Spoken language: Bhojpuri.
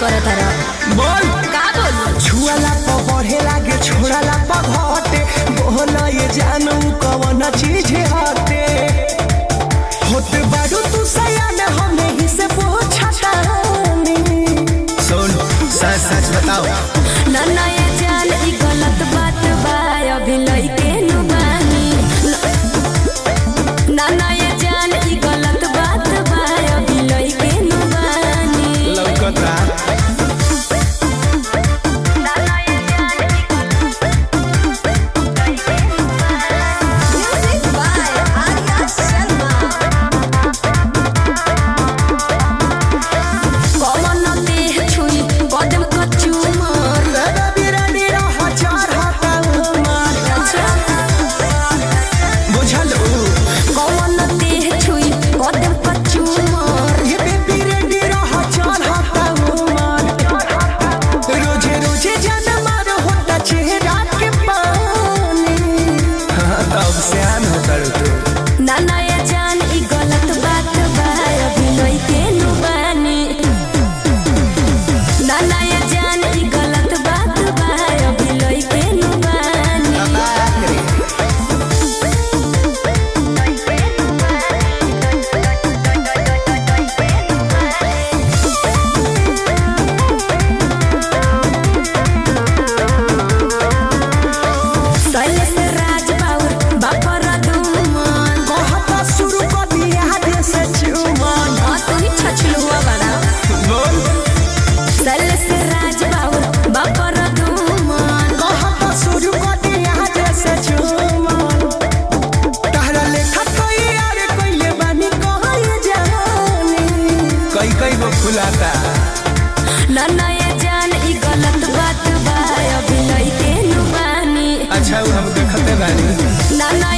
करत हरा बोल का बोलू छुआला प बढ़े लागे छोड़ाला प घटे बोल ये जानू कवन चीज हटे होते बारू तू सयान हमें ही से पूछतानी सुन सच सच बताओ ना ना ये जान ई गलत बात बा अभी लइके नु बानी ना ना ये जान ई गलत बात बा अभी लइके नु बानी लौकता ना ना ये जान ई म्यूजिक बाय आर्या शर्मा कमन देह छुई कदम कचूमर तेरा बिरानी रह चार हाथा उमर बुझल कमन देह छुई कदम कचूमर ये बेबी रेडी रह चार हाथा उमर रोजे रोजे जान मार होता चेहरा के पानी हाँ तब सियान होता तू ना ना ये जान ई गलत बात बा अभी लइके नु बानी ना ना ये जान ई गलत बात बा अभी लइके नु बानी शैलेश राज बाउर बापर दुमन कहता शुरू कर दिया दे से चुमन हाँ तू ही छछलुआ बड़ा बोल शैलेश राज बाउर बापर दुमन कहता शुरू कर दिया दे से चुमन तहरा लेखा तो यार कोइले बानी कहाँ जानी कई कई वो फुलाता ना ना ये जान ई गलत बात बा अभी लइके नु बानी अच्छा वो हम देखते बानी ना ना